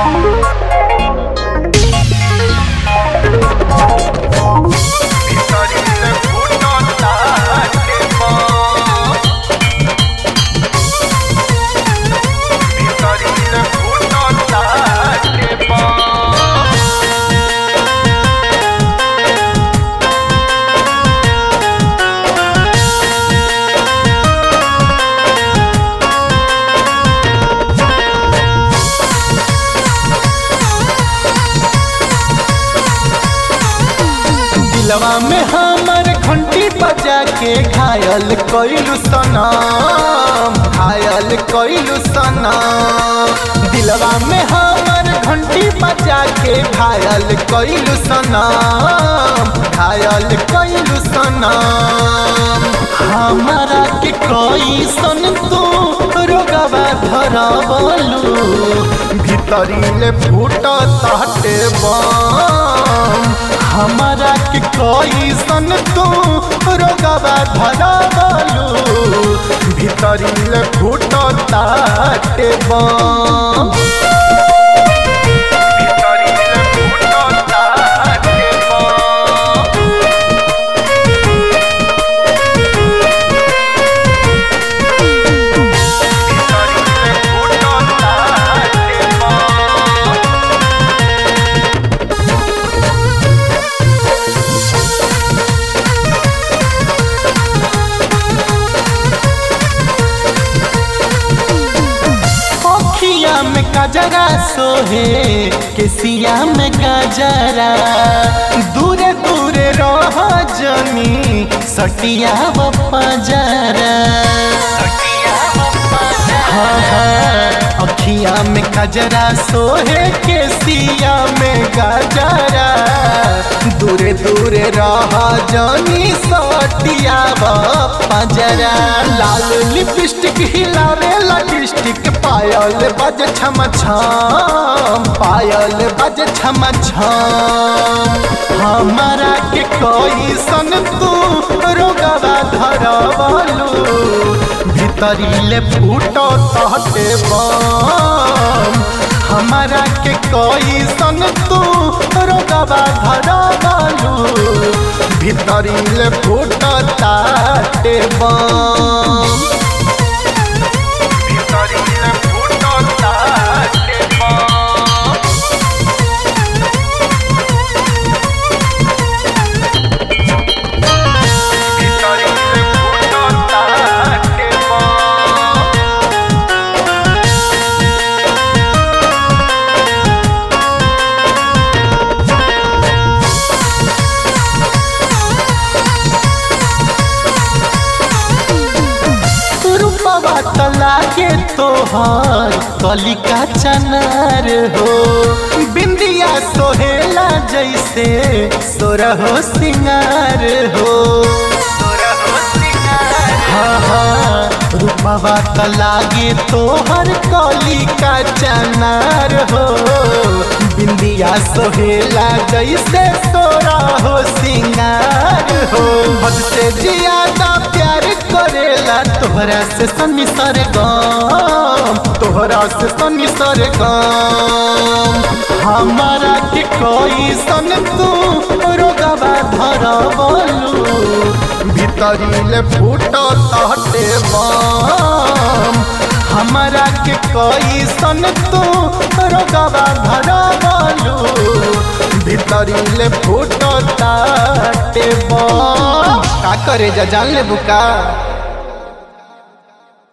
दिलवा में हमर घंटी बजा के घायल कइलू सनम घायल कइलू सनम दिलवा में हमर घंटी बजा के घायल कइलू सनम घायल कइलू सनम हमारा के कोई सन तू रोगवा धरबलू भीतरी ले फूट ताटे बम हमारा के कोई सन तू रोगवा धरबलू भीतरी ले फूट ताटे बम भीतरी ले फूट ताटे बम अखिया में गजरा सोहे केसिया में गजरा दूरे दूरे रह जनी सटिया बजरा हाँ हाँ अखिया में गजरा सोहे केसिया में गजरा दूरे दूरे रह जनी सटिया बजरा लाल लिपस्टिक हिलावे लिपस्टिक पायल बज छम छम पायल बज छम छम हमारा के कोई सन तू रोगवा धरबलू भीतरी ले फूटो तहटे बम हमारा के कोई सन तू रोगवा धरबलू भीतरी ले फूटो ताटे बम रूपवा त लागे तोहर कलिका चनार हो बिंदिया सोहेला जैसे सोरहो सिंगार हो हाँ हाँ रूपवा त लागे तोहर कलिका चनार हो बिंदिया सोहेला जैसे सोरहो सिंगार हो हद से ज्यादा प्यार करेला तोहरा से सनी सर गम तोहरा से सनी सर गम हमारा के कोई सन तू रोगवा धरबलू भीतरी ले फूट तहटे बम हमारा के कोई सन तू रोगवा धरबलू भीतरी ले फूट ताटे बम का करे जा जान ले बुका